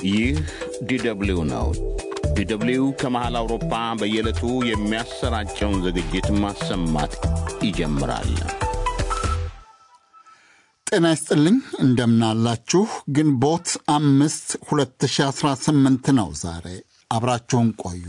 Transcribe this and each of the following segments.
ይህ ዲደብሊው ነው። ዲደብሊው ከመሃል አውሮፓ በየዕለቱ የሚያሰራጨውን ዝግጅት ማሰማት ይጀምራል። ጤና ይስጥልኝ እንደምናላችሁ። ግንቦት አምስት 2018 ነው ዛሬ። አብራችሁን ቆዩ።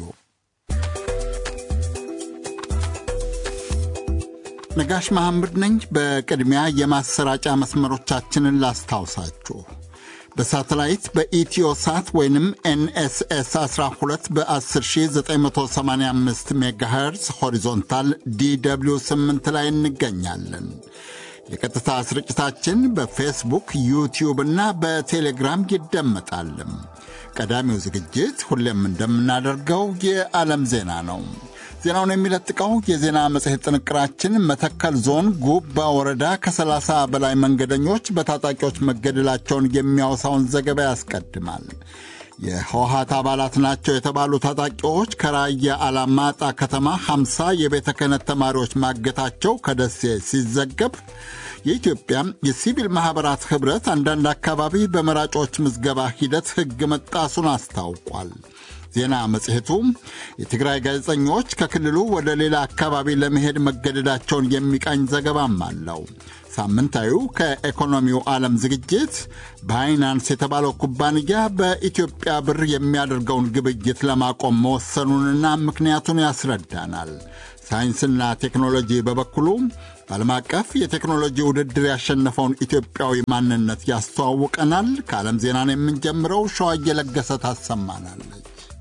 ነጋሽ መሐመድ ነኝ። በቅድሚያ የማሰራጫ መስመሮቻችንን ላስታውሳችሁ። በሳተላይት በኢትዮ ሳት ወይንም ኤንኤስኤስ 12 በ10985 ሜጋሄርዝ ሆሪዞንታል ዲw 8 ላይ እንገኛለን። የቀጥታ ስርጭታችን በፌስቡክ ዩቲዩብ እና በቴሌግራም ይደመጣል። ቀዳሚው ዝግጅት ሁሌም እንደምናደርገው የዓለም ዜና ነው። ዜናውን የሚለጥቀው የዜና መጽሔት ጥንቅራችን መተከል ዞን ጉባ ወረዳ ከ30 በላይ መንገደኞች በታጣቂዎች መገደላቸውን የሚያወሳውን ዘገባ ያስቀድማል። የህወሀት አባላት ናቸው የተባሉ ታጣቂዎች ከራያ አላማጣ ከተማ 50 የቤተ ክህነት ተማሪዎች ማገታቸው ከደሴ ሲዘገብ የኢትዮጵያ የሲቪል ማኅበራት ኅብረት አንዳንድ አካባቢ በመራጮች ምዝገባ ሂደት ሕግ መጣሱን አስታውቋል። ዜና መጽሔቱ የትግራይ ጋዜጠኞች ከክልሉ ወደ ሌላ አካባቢ ለመሄድ መገደዳቸውን የሚቃኝ ዘገባም አለው። ሳምንታዊው ከኢኮኖሚው ዓለም ዝግጅት ባይናንስ የተባለው ኩባንያ በኢትዮጵያ ብር የሚያደርገውን ግብይት ለማቆም መወሰኑንና ምክንያቱን ያስረዳናል። ሳይንስና ቴክኖሎጂ በበኩሉ በዓለም አቀፍ የቴክኖሎጂ ውድድር ያሸነፈውን ኢትዮጵያዊ ማንነት ያስተዋውቀናል። ከዓለም ዜናን የምንጀምረው ሸዋ እየለገሰ ታሰማናለች።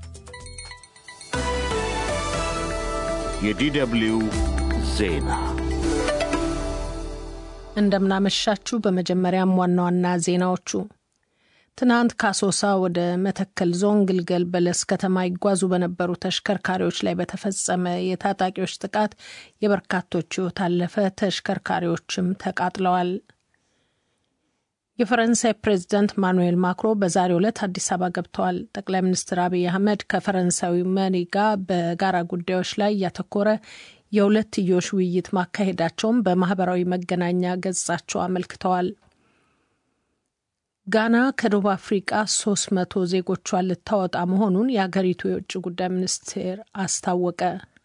የዲደብሊው ዜና እንደምናመሻችሁ። በመጀመሪያም ዋና ዋና ዜናዎቹ ትናንት ከአሶሳ ወደ መተከል ዞን ግልገል በለስ ከተማ ይጓዙ በነበሩ ተሽከርካሪዎች ላይ በተፈጸመ የታጣቂዎች ጥቃት የበርካቶች ሕይወት አለፈ። ተሽከርካሪዎችም ተቃጥለዋል። የፈረንሳይ ፕሬዚዳንት ማኑኤል ማክሮ በዛሬው ዕለት አዲስ አበባ ገብተዋል። ጠቅላይ ሚኒስትር አብይ አህመድ ከፈረንሳዊ መሪ ጋር በጋራ ጉዳዮች ላይ ያተኮረ የሁለትዮሽ ውይይት ማካሄዳቸውን በማህበራዊ መገናኛ ገጻቸው አመልክተዋል። ጋና ከደቡብ አፍሪቃ ሶስት መቶ ዜጎቿን ልታወጣ መሆኑን የአገሪቱ የውጭ ጉዳይ ሚኒስቴር አስታወቀ።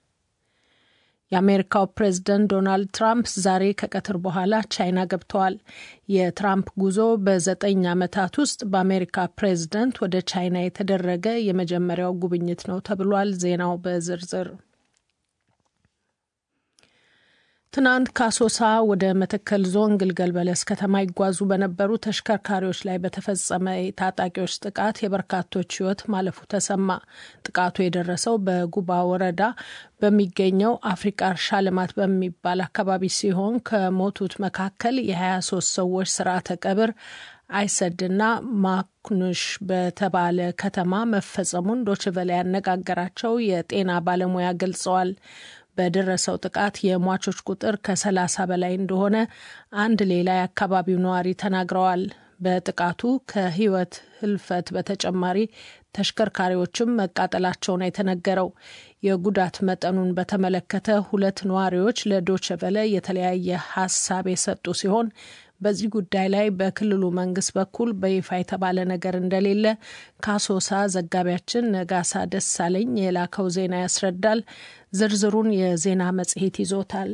የአሜሪካው ፕሬዝደንት ዶናልድ ትራምፕ ዛሬ ከቀትር በኋላ ቻይና ገብተዋል። የትራምፕ ጉዞ በዘጠኝ ዓመታት ውስጥ በአሜሪካ ፕሬዝደንት ወደ ቻይና የተደረገ የመጀመሪያው ጉብኝት ነው ተብሏል። ዜናው በዝርዝር ትናንት ከአሶሳ ወደ መተከል ዞን ግልገል በለስ ከተማ ይጓዙ በነበሩ ተሽከርካሪዎች ላይ በተፈጸመ የታጣቂዎች ጥቃት የበርካቶች ሕይወት ማለፉ ተሰማ። ጥቃቱ የደረሰው በጉባ ወረዳ በሚገኘው አፍሪቃ እርሻ ልማት በሚባል አካባቢ ሲሆን ከሞቱት መካከል የ23 ሰዎች ስርዓተ ቀብር አይሰድና ማኩኑሽ በተባለ ከተማ መፈጸሙን ዶችቨለ ያነጋገራቸው የጤና ባለሙያ ገልጸዋል። በደረሰው ጥቃት የሟቾች ቁጥር ከሰላሳ በላይ እንደሆነ አንድ ሌላ የአካባቢው ነዋሪ ተናግረዋል። በጥቃቱ ከህይወት ህልፈት በተጨማሪ ተሽከርካሪዎችም መቃጠላቸውን የተነገረው የጉዳት መጠኑን በተመለከተ ሁለት ነዋሪዎች ለዶቸቨለ የተለያየ ሀሳብ የሰጡ ሲሆን በዚህ ጉዳይ ላይ በክልሉ መንግስት በኩል በይፋ የተባለ ነገር እንደሌለ ከአሶሳ ዘጋቢያችን ነጋሳ ደሳለኝ የላከው ዜና ያስረዳል። ዝርዝሩን የዜና መጽሔት ይዞታል።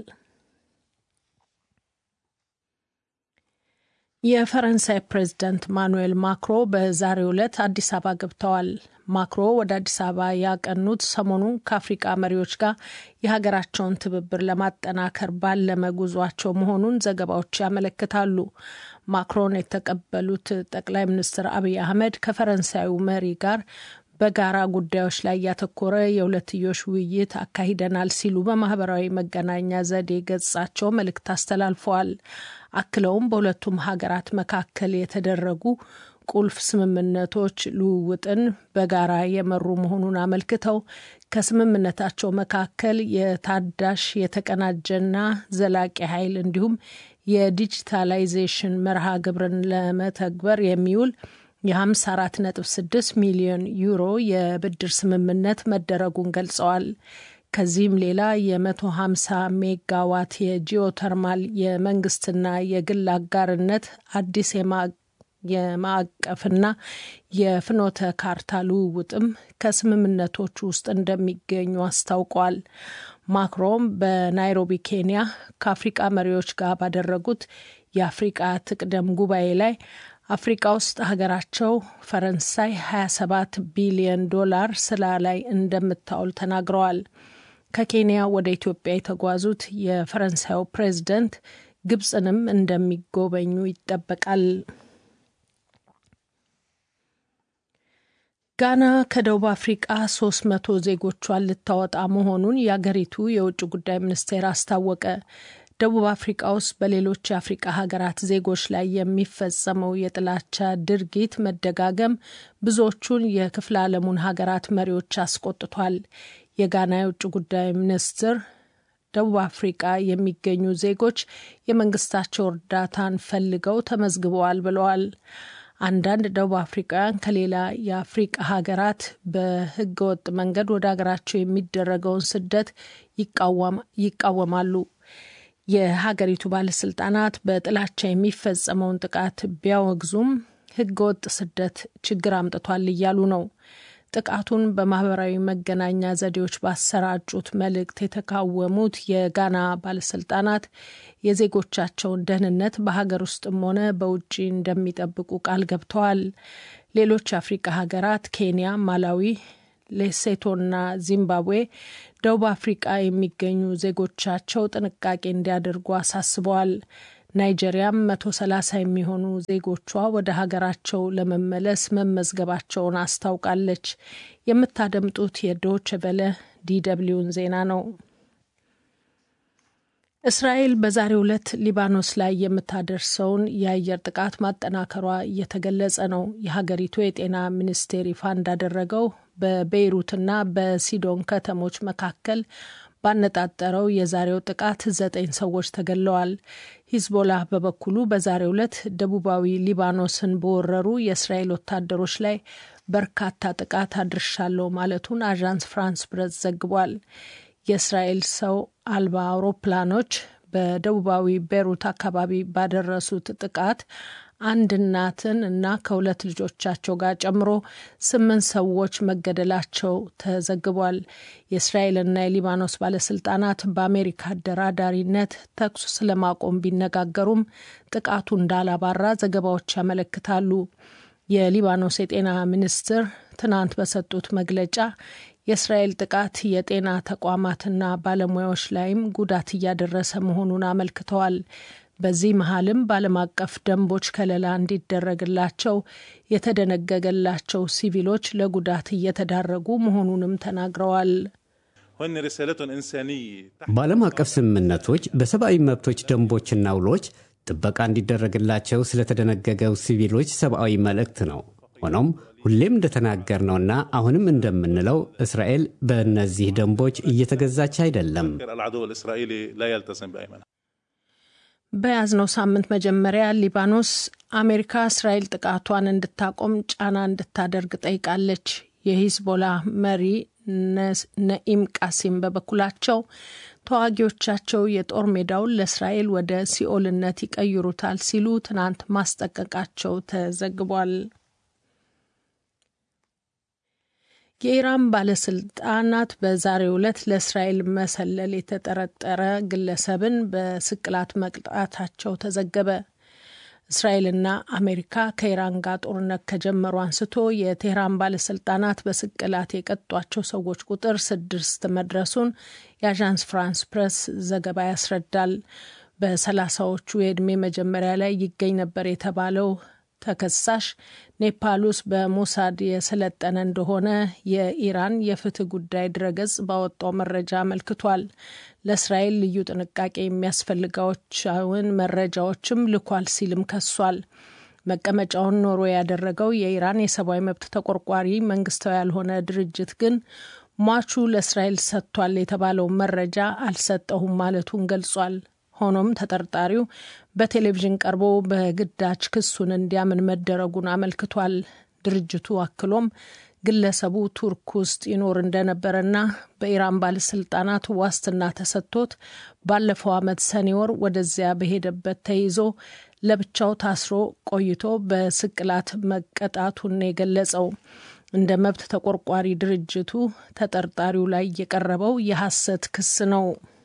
የፈረንሳይ ፕሬዝዳንት ማኑኤል ማክሮ በዛሬው ዕለት አዲስ አበባ ገብተዋል። ማክሮ ወደ አዲስ አበባ ያቀኑት ሰሞኑን ከአፍሪቃ መሪዎች ጋር የሀገራቸውን ትብብር ለማጠናከር ባለመ ጉዟቸው መሆኑን ዘገባዎች ያመለክታሉ። ማክሮን የተቀበሉት ጠቅላይ ሚኒስትር አብይ አህመድ ከፈረንሳዩ መሪ ጋር በጋራ ጉዳዮች ላይ ያተኮረ የሁለትዮሽ ውይይት አካሂደናል ሲሉ በማህበራዊ መገናኛ ዘዴ ገጻቸው መልእክት አስተላልፈዋል። አክለውም በሁለቱም ሀገራት መካከል የተደረጉ ቁልፍ ስምምነቶች ልውውጥን በጋራ የመሩ መሆኑን አመልክተው ከስምምነታቸው መካከል የታዳሽ የተቀናጀና ዘላቂ ኃይል እንዲሁም የዲጂታላይዜሽን መርሃ ግብርን ለመተግበር የሚውል የ54.6 ሚሊዮን ዩሮ የብድር ስምምነት መደረጉን ገልጸዋል። ከዚህም ሌላ የ150 ሜጋዋት የጂኦተርማል የመንግስትና የግል አጋርነት አዲስ የማዕቀፍና የፍኖተ ካርታ ልውውጥም ከስምምነቶቹ ውስጥ እንደሚገኙ አስታውቋል። ማክሮን በናይሮቢ ኬንያ ከአፍሪቃ መሪዎች ጋር ባደረጉት የአፍሪቃ ትቅደም ጉባኤ ላይ አፍሪቃ ውስጥ ሀገራቸው ፈረንሳይ 27 ቢሊዮን ዶላር ስራ ላይ እንደምታውል ተናግረዋል። ከኬንያ ወደ ኢትዮጵያ የተጓዙት የፈረንሳዩ ፕሬዝደንት ግብፅንም እንደሚጎበኙ ይጠበቃል። ጋና ከደቡብ አፍሪቃ ሶስት መቶ ዜጎቿን ልታወጣ መሆኑን የአገሪቱ የውጭ ጉዳይ ሚኒስቴር አስታወቀ። ደቡብ አፍሪቃ ውስጥ በሌሎች የአፍሪቃ ሀገራት ዜጎች ላይ የሚፈጸመው የጥላቻ ድርጊት መደጋገም ብዙዎቹን የክፍለ ዓለሙን ሀገራት መሪዎች አስቆጥቷል። የጋና የውጭ ጉዳይ ሚኒስትር ደቡብ አፍሪቃ የሚገኙ ዜጎች የመንግስታቸው እርዳታን ፈልገው ተመዝግበዋል ብለዋል። አንዳንድ ደቡብ አፍሪካውያን ከሌላ የአፍሪቃ ሀገራት በህገወጥ መንገድ ወደ ሀገራቸው የሚደረገውን ስደት ይቃወማሉ። የሀገሪቱ ባለስልጣናት በጥላቻ የሚፈጸመውን ጥቃት ቢያወግዙም ህገወጥ ስደት ችግር አምጥቷል እያሉ ነው። ጥቃቱን በማህበራዊ መገናኛ ዘዴዎች ባሰራጩት መልእክት የተቃወሙት የጋና ባለስልጣናት የዜጎቻቸውን ደህንነት በሀገር ውስጥም ሆነ በውጭ እንደሚጠብቁ ቃል ገብተዋል። ሌሎች የአፍሪቃ ሀገራት ኬንያ፣ ማላዊ፣ ሌሴቶና ዚምባብዌ ደቡብ አፍሪቃ የሚገኙ ዜጎቻቸው ጥንቃቄ እንዲያደርጉ አሳስበዋል። ናይጄሪያም መቶ ሰላሳ የሚሆኑ ዜጎቿ ወደ ሀገራቸው ለመመለስ መመዝገባቸውን አስታውቃለች። የምታደምጡት የዶች ቨለ ዲደብሊውን ዜና ነው። እስራኤል በዛሬው ዕለት ሊባኖስ ላይ የምታደርሰውን የአየር ጥቃት ማጠናከሯ እየተገለጸ ነው። የሀገሪቱ የጤና ሚኒስቴር ይፋ እንዳደረገው በቤይሩትና በሲዶን ከተሞች መካከል ባነጣጠረው የዛሬው ጥቃት ዘጠኝ ሰዎች ተገድለዋል። ሂዝቦላ በበኩሉ በዛሬው ዕለት ደቡባዊ ሊባኖስን በወረሩ የእስራኤል ወታደሮች ላይ በርካታ ጥቃት አድርሻለሁ ማለቱን አዣንስ ፍራንስ ፕሬስ ዘግቧል። የእስራኤል ሰው አልባ አውሮፕላኖች በደቡባዊ ቤሩት አካባቢ ባደረሱት ጥቃት አንድ እናትን እና ከሁለት ልጆቻቸው ጋር ጨምሮ ስምንት ሰዎች መገደላቸው ተዘግቧል። የእስራኤልና የሊባኖስ ባለስልጣናት በአሜሪካ አደራዳሪነት ተኩስ ስለማቆም ቢነጋገሩም ጥቃቱ እንዳላባራ ዘገባዎች ያመለክታሉ። የሊባኖስ የጤና ሚኒስትር ትናንት በሰጡት መግለጫ የእስራኤል ጥቃት የጤና ተቋማትና ባለሙያዎች ላይም ጉዳት እያደረሰ መሆኑን አመልክተዋል። በዚህ መሀልም በዓለም አቀፍ ደንቦች ከለላ እንዲደረግላቸው የተደነገገላቸው ሲቪሎች ለጉዳት እየተዳረጉ መሆኑንም ተናግረዋል። በዓለም አቀፍ ስምምነቶች በሰብአዊ መብቶች ደንቦችና ውሎች ጥበቃ እንዲደረግላቸው ስለተደነገገው ሲቪሎች ሰብአዊ መልእክት ነው። ሆኖም ሁሌም እንደተናገርነውና አሁንም እንደምንለው እስራኤል በእነዚህ ደንቦች እየተገዛች አይደለም። በያዝነው ሳምንት መጀመሪያ ሊባኖስ አሜሪካ እስራኤል ጥቃቷን እንድታቆም ጫና እንድታደርግ ጠይቃለች። የሂዝቦላ መሪ ነኢም ቃሲም በበኩላቸው ተዋጊዎቻቸው የጦር ሜዳውን ለእስራኤል ወደ ሲኦልነት ይቀይሩታል ሲሉ ትናንት ማስጠንቀቃቸው ተዘግቧል። የኢራን ባለስልጣናት በዛሬው ዕለት ለእስራኤል መሰለል የተጠረጠረ ግለሰብን በስቅላት መቅጣታቸው ተዘገበ። እስራኤልና አሜሪካ ከኢራን ጋር ጦርነት ከጀመሩ አንስቶ የቴህራን ባለስልጣናት በስቅላት የቀጧቸው ሰዎች ቁጥር ስድስት መድረሱን የአዣንስ ፍራንስ ፕሬስ ዘገባ ያስረዳል። በሰላሳዎቹ የዕድሜ መጀመሪያ ላይ ይገኝ ነበር የተባለው ተከሳሽ ኔፓል ውስጥ በሞሳድ የሰለጠነ እንደሆነ የኢራን የፍትህ ጉዳይ ድረገጽ ባወጣው መረጃ አመልክቷል። ለእስራኤል ልዩ ጥንቃቄ የሚያስፈልጋቸውን መረጃዎችም ልኳል ሲልም ከሷል። መቀመጫውን ኖሮ ያደረገው የኢራን የሰብአዊ መብት ተቆርቋሪ መንግስታዊ ያልሆነ ድርጅት ግን ሟቹ ለእስራኤል ሰጥቷል የተባለው መረጃ አልሰጠሁም ማለቱን ገልጿል። ሆኖም ተጠርጣሪው በቴሌቪዥን ቀርቦ በግዳጅ ክሱን እንዲያምን መደረጉን አመልክቷል። ድርጅቱ አክሎም ግለሰቡ ቱርክ ውስጥ ይኖር እንደነበረና በኢራን ባለስልጣናት ዋስትና ተሰጥቶት ባለፈው ዓመት ሰኔ ወር ወደዚያ በሄደበት ተይዞ ለብቻው ታስሮ ቆይቶ በስቅላት መቀጣቱን የገለጸው እንደ መብት ተቆርቋሪ ድርጅቱ ተጠርጣሪው ላይ የቀረበው የሐሰት ክስ ነው።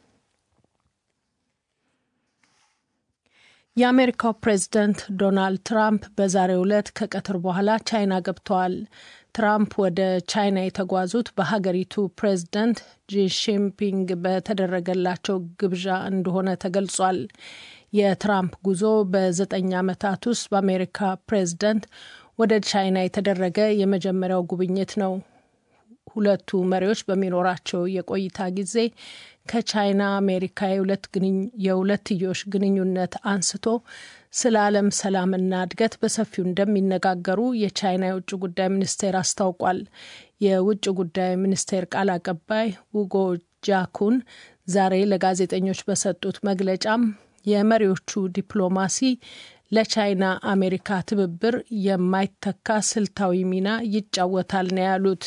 የአሜሪካው ፕሬዝደንት ዶናልድ ትራምፕ በዛሬው ዕለት ከቀትር በኋላ ቻይና ገብተዋል። ትራምፕ ወደ ቻይና የተጓዙት በሀገሪቱ ፕሬዝደንት ጂሺንፒንግ በተደረገላቸው ግብዣ እንደሆነ ተገልጿል። የትራምፕ ጉዞ በዘጠኝ ዓመታት ውስጥ በአሜሪካ ፕሬዝደንት ወደ ቻይና የተደረገ የመጀመሪያው ጉብኝት ነው። ሁለቱ መሪዎች በሚኖራቸው የቆይታ ጊዜ ከቻይና አሜሪካ የሁለትዮሽ ግንኙነት አንስቶ ስለ ዓለም ሰላምና እድገት በሰፊው እንደሚነጋገሩ የቻይና የውጭ ጉዳይ ሚኒስቴር አስታውቋል። የውጭ ጉዳይ ሚኒስቴር ቃል አቀባይ ውጎ ጃኩን ዛሬ ለጋዜጠኞች በሰጡት መግለጫም የመሪዎቹ ዲፕሎማሲ ለቻይና አሜሪካ ትብብር የማይተካ ስልታዊ ሚና ይጫወታል ነው ያሉት።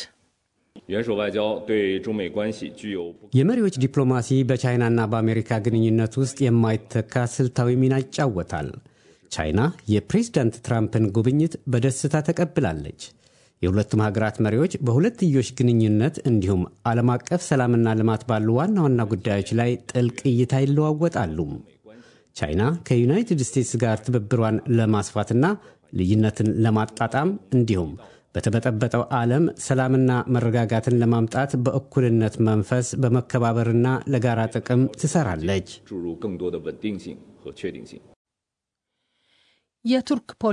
የመሪዎች ዲፕሎማሲ በቻይናና በአሜሪካ ግንኙነት ውስጥ የማይተካ ስልታዊ ሚና ይጫወታል። ቻይና የፕሬዝዳንት ትራምፕን ጉብኝት በደስታ ተቀብላለች። የሁለቱም ሀገራት መሪዎች በሁለትዮሽ ግንኙነት እንዲሁም ዓለም አቀፍ ሰላምና ልማት ባሉ ዋና ዋና ጉዳዮች ላይ ጥልቅ እይታ ይለዋወጣሉ። ቻይና ከዩናይትድ ስቴትስ ጋር ትብብሯን ለማስፋትና ልዩነትን ለማጣጣም እንዲሁም በተበጠበጠው ዓለም ሰላምና መረጋጋትን ለማምጣት በእኩልነት መንፈስ በመከባበርና ለጋራ ጥቅም ትሰራለች። የቱርክ